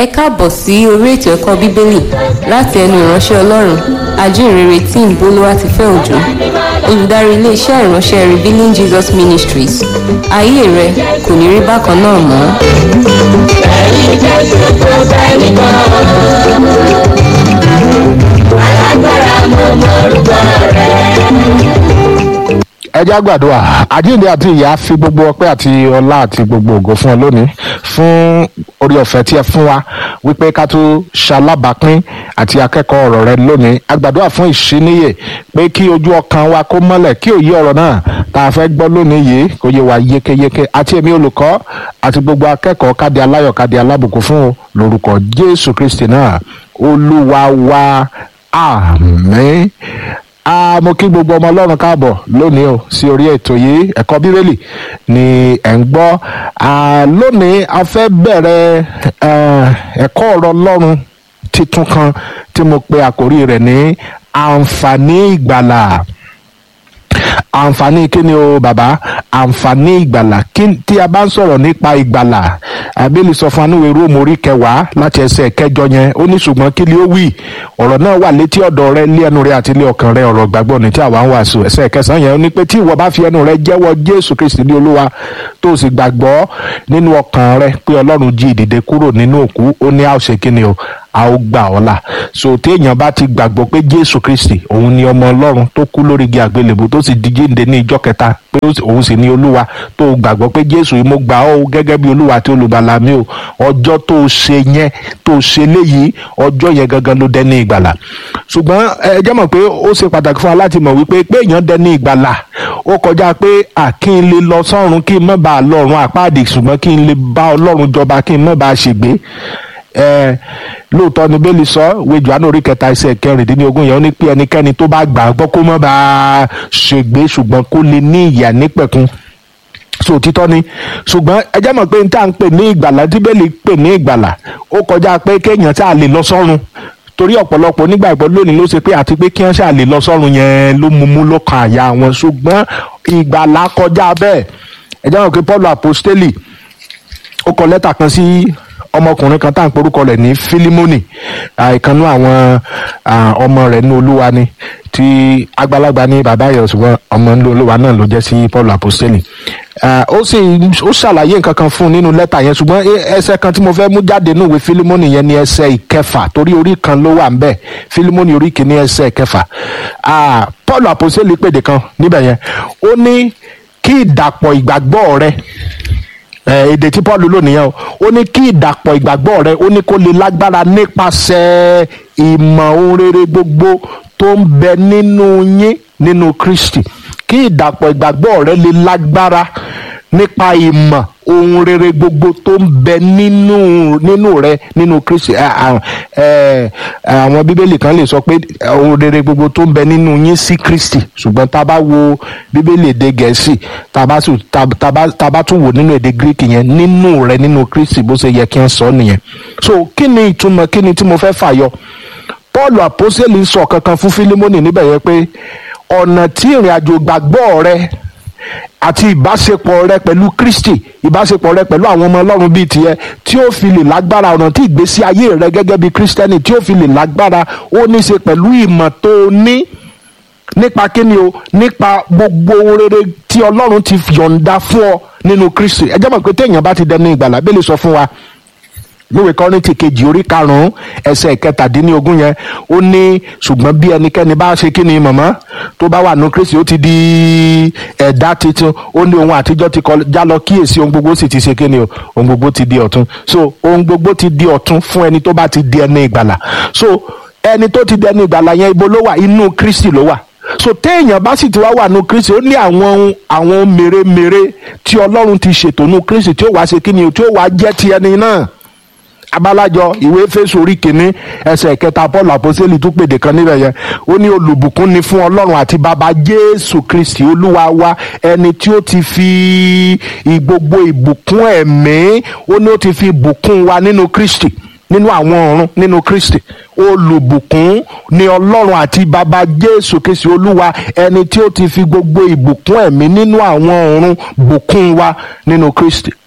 ẹ káàbọ̀ sí orí ètò ẹ̀kọ́ bíbélì láti ẹnu ìránṣẹ́ ọlọ́run ajínrere tí ń bolówá ti fẹ́ òjò olùdarí iléeṣẹ́ ìránṣẹ́ revealing jesus ministries ayé rẹ kò ní rí bákan náà mọ́. ẹ̀yin jésù kò sẹ́ni kan alágbára mo mọ orúkọ rẹ̀. ẹ já gbàdúrà àjíǹde àti ìyá fi gbogbo ọpẹ́ àti ọlá àti gbogbo ògo fún ọ lónìí fún orí ọ̀fẹ́ tí ẹ fún wa wípé ká tó ṣalábàápín àti akẹ́kọ̀ọ́ ọ̀rọ̀ rẹ lónìí a gbàdúrà fún ìṣíníyè pé kí ojú ọkàn wa kó mọ́lẹ̀ kí òye ọ̀rọ̀ náà tá a fẹ́ gbọ́ lónìí yìí kó yé wa yékéyéké àti èmi olùkọ́ àti gbogbo akẹ́kọ̀ọ́ kádi aláyọ̀ kádi alábùkún fún o lórúkọ jésù kristi náà olúwa wa àmín a mo kí gbogbo ọmọ ọlọ́run káàbọ̀ lónìí o sí orí ètò yìí ẹ̀kọ́ bíbélì ni ẹ̀ ń gbọ́ Ah, lónìí a fẹ́ bẹ̀rẹ̀ eh, ẹ̀kọ́ ọ̀rọ̀ ọlọ́run titun kan tí mo pe àkórí rẹ̀ ní àǹfààní ìgbàlà àǹfààní kí ni o bàbá àǹfààní ìgbàlà kí tí a bá ń sọ̀rọ̀ nípa ìgbàlà àbílí sọ fún anúwe róòmù orí kẹwàá láti ẹsẹ̀ kẹjọ yẹn ó ní ṣùgbọ́n kí ni ó wí ọ̀rọ̀ náà wà létí ọ̀dọ̀ rẹ lé ẹnu rẹ àti lé ọkàn rẹ ọ̀rọ̀ gbàgbọ́ ní tí àwa ń wàásù ẹsẹ̀ kẹsàn-án yẹn ó ní pé tí ìwọ bá fi ẹnu rẹ jẹ́wọ́ jésù kristi ní olúwa tó o sì gbàgbọ́ nínú ọkàn rẹ pé ọlọ́run jí ìdìde kúrò nínú òkú ó ní àwòṣe kí ni o a ó gbà ọ́ là so téèyàn bá ti gbàgbọ́ pé jésù kristi òun ni ọmọ ọlọ́run tó kú lórí igi àgbélébù tó sì di jíǹde ní ìjọ kẹta pé òun sì ni olúwa tó o gbàgbọ́ pé jésù yìí mo gbà ọ́ o gẹ́gẹ́ bí olúwa àti olùgbàlà mi o ọjọ́ tó o ṣe yẹn tó o ṣe léyìí ọjọ́ yẹn gangan ló dẹ́ni ìgbàlà ṣùgbọ́n ẹ jẹ́ mọ̀ pé ó ṣe pàtàkì fún wa láti mọ̀ wípé pé èèyàn dẹ́ni ìgbàlà ó kọjá pé à kí n lè lọ sọ́run kí n má bàa lọ́run àpáàdì ṣùgbọ́n kí n lè bá ọlọ́run jọba kí n má bàa ṣègbé ẹ lóòótọ́ ni bẹ́ẹ̀lì sọ ìwé Jòhánù orí kẹta ẹsẹ̀ kẹrìndínlógún yẹn ó ní pé ẹnikẹ́ni tó bá gbà á gbọ́ kó má bàa ṣègbé ṣùgbọ́n kó lè ní ìyà nípẹ̀kun so òtítọ́ ni ṣùgbọ́n ẹ jẹ́ mọ̀ pé n tá à ń pè ní ìgbàlà tí bẹ́ẹ̀lì pè ní ìgbàlà ó kọjá pé kéèyàn tá a lè lọ sọ́run torí ọ̀pọ̀lọpọ̀ onígbàgbọ́ lónìí ló ṣe pé àti pé kí wọ́n ṣáà lè lọ sọ́run yẹn ló mú mú ló kan àyà wọn ṣùgbọ́n ìgbàlà kọjá bẹ́ẹ̀ ẹ jẹ́ mọ̀ pé Paul apostoli ó kọ lẹ́tà kan sí ọmọkùnrin kan tá à ń porúkọ rẹ̀ ní Fílímọ́nì ìkànnú àwọn ọmọ rẹ̀ ní olúwa ni tí àgbàlagbà ní bàbá yẹn ṣùgbọ́n ọmọ ní olúwa náà ló jẹ́ sí Paul apostoli ó sì ó ṣàlàyé nǹkan kan fún un nínú lẹ́tà yẹn ṣùgbọ́n ẹsẹ̀ kan tí mo fẹ́ mú jáde nínú ìwé Fílímọ́nì yẹn ní ẹsẹ̀ ìkẹfà torí orí kan ló wà ń bẹ̀ Fílímọ́nì orí kìíní ẹsẹ̀ ìkẹfà Paul apostoli pèdè kan níbẹ̀ yẹn ó ní kí ìdàpọ̀ ìgbàgbọ́ rẹ èdè tí paul lò nìyẹn o ó ní kí ìdàpọ̀ ìgbàgbọ́ rẹ ó ní kó lè lágbára nípasẹ̀ ìmọ̀ ohun rere gbogbo tó ń bẹ nínú yín nínú kristi kí ìdàpọ̀ ìgbàgbọ́ rẹ lè lágbára nípa ìmọ̀ ohun rere gbogbo tó ń bẹ nínú nínú rẹ nínú kristi àwọn bíbélì kan lè sọ pé ohun rere gbogbo tó ń bẹ nínú yín sí kristi ṣùgbọ́n tá a bá wo bíbélì èdè gẹ̀ẹ́sì tá a bá tún wò nínú èdè greek yẹn nínú rẹ nínú kristi bó ṣe yẹ kí n sọ nìyẹn so kí ni ìtumọ̀ kí ni tí mo fẹ́ fàyọ paul àpọ́sẹ̀lì sọ kankan fún fílímọ́nì níbẹ̀ yẹn pé ọ̀nà tí ìrìn àjò gbàgbọ́ rẹ àti ìbáṣepọ̀ rẹ pẹ̀lú kristi ìbáṣepọ̀ rẹ pẹ̀lú àwọn ọmọ ọlọ́run bíi tiẹ̀ tí ó fi lè lágbára ọ̀nà tí ìgbésí ayé rẹ gẹ́gẹ́ bí kristẹni tí ó fi lè lágbára ó ní í ṣe pẹ̀lú ìmọ̀ tó o ní nípa kíni o nípa gbogbo ohun rere tí ọlọ́run ti yọ̀ǹda fún ọ nínú kristi ẹ jẹ́ mọ̀ pé téèyàn bá ti dẹnu ìgbàlà bẹ́ẹ̀ lè sọ fún wa lówe kọ́rìntì kejì orí karùn-ún ẹsẹ̀ kẹtàdínlógún yẹn ó ní ṣùgbọ́n bí ẹnikẹ́ni bá ṣe kí ni mọ̀mọ́ tó bá wà ní kristi ó ti di ẹ̀dá tuntun ó ní ohun àtijọ́ ti kọjá lọ kíyèsí ohun gbogbo sì ti ṣe kí ni o ohun gbogbo ti di ọ̀tun so ohun gbogbo ti di ọ̀tun fún ẹni tó bá ti di ẹni ìgbàlà so ẹni tó ti di ẹni ìgbàlà yẹn ibo ló wà inú kristi ló wà so téèyàn bá sì ti wá wà nù kristi ó ní àwọn àwọn mèremère tí ọlọ́run ti ṣètò nù kristi tí ó wá ṣe kí ni o tí ó wá jẹ́ ti ẹni náà abalajọ ìwé Éfésù orí kìíní ẹsẹ̀ kẹta paul àpọ́sítélì tún pèdè kan níbẹ̀ yẹn ó ní olùbùkún ni fún ọlọ́run àti bàbá jésù kristi olúwa wa ẹni tí ó ti fi gbogbo ìbùkún ẹ̀mí ó ní ó ti fi bùkún wa nínú kristi nínú àwọn ọ̀run nínú kristi olùbùkún ni ọlọ́run àti bàbá jésù kristi olúwa ẹni tí ó ti fi gbogbo ìbùkún ẹ̀mí nínú àwọn ọ̀run bùkún wa nínú kristi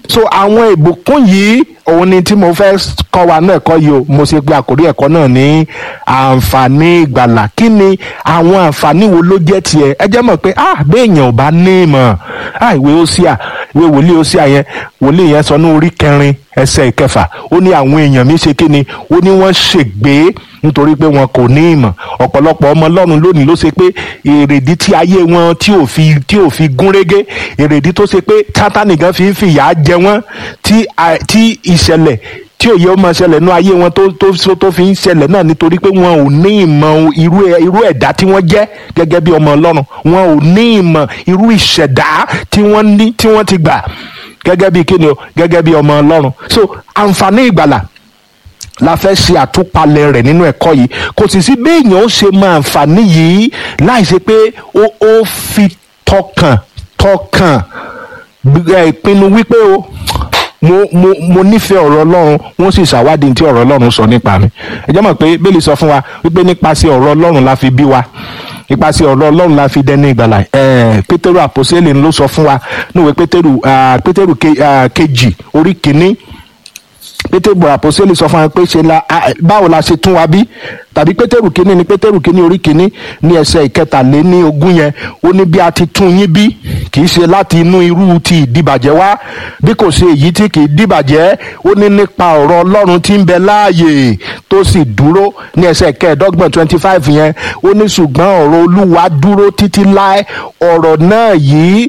so àwọn ìbùkún yìí òun ni tí mo fẹ́ kọ́ wa náà ẹ̀kọ́ yìí o mo ṣe pé àkórí ẹ̀kọ́ náà ní àǹfààní ìgbàlà kí ni àwọn àǹfààní wo ló jẹ́ tiẹ̀ ẹ jẹ́ mọ̀ pé ah béèyàn ò bá ní ìmọ̀ ah ìwé Hósíà ìwé wòlíì Hósíà yẹn wòlíì yẹn sọ ní orí kẹrin ẹsẹ̀ ìkẹfà ó ní àwọn èèyàn mi ṣe kí ni ó ní wọ́n ṣègbé nítorí pé wọn kò ní ìmọ̀ ọ̀pọ̀lọpọ̀ ọmọ ọlọ́run lónìí ló ṣe pé èrèdí tí ayé wọn tí ò fi tí ò fi gún régé èrèdí tó ṣe pé sátánì gan fi ń fìyà jẹ wọ́n tí tí ìṣẹ̀lẹ̀ tí òye ó máa ṣẹlẹ̀ nú ayé wọn tó tó tó fi ń ṣẹlẹ̀ náà nítorí pé wọn ò ní ìmọ̀ irú irú ẹ̀dá tí wọ́n jẹ́ gẹ́gẹ́ bí ọmọ ọlọ́run wọn ò ní ìmọ̀ irú ìṣẹ̀dá tí wọ́n ní tí wọ́n ti gbà gẹ́gẹ́ bí kíni o gẹ́gẹ́ bí ọmọ ọlọ́run so àǹfààní ìgbàlà la fẹ́ ṣe àtúpalẹ̀ rẹ̀ nínú ẹ̀kọ́ yìí kò sì sí béèyàn ó ṣe máa àǹfààní yìí láì ṣe pé ó ó fi tọkàn tọkàn ìpinnu wípé o mo mo mo nífẹ̀ẹ́ ọ̀rọ̀ ọlọ́run wọ́n sì ṣàwádìí tí ọ̀rọ̀ ọlọ́run sọ nípa mi ẹ jẹ́ mọ̀ pé bẹ́ẹ̀lì sọ fún wa wípé nípasẹ̀ ọ̀rọ̀ ọlọ́run la fi bí wa nípasẹ̀ ọ̀rọ̀ ọlọ́run la fi dẹni ìgbàlà ẹ̀ẹ́ pétérù àpòsílẹ̀ ló sọ fún wa níwèé pétérù pétérù kejì orí kìíní pétérù àpòsílẹ̀ sọ fún wa pé ṣe la báwo la ṣe tún wa bí tàbí pétérù kínní ni pétérù kínní orí kínní ní ẹsẹ̀ ìkẹtàléní ogún yẹn ó ní bí a ti tún yín bí kì í ṣe láti inú irú ti ìdíbàjẹ́ wá bí kò ṣe èyí tí kì í díbàjẹ́ ó ní nípa ọ̀rọ̀ ọlọ́run tí ń bẹ láàyè tó sì dúró ní ẹsẹ̀ kẹẹ̀ẹ́dọ́gbọ̀n twenty five yẹn ó ní ṣùgbọ́n ọ̀rọ̀ olúwa dúró títí láé ọ̀rọ̀ náà yìí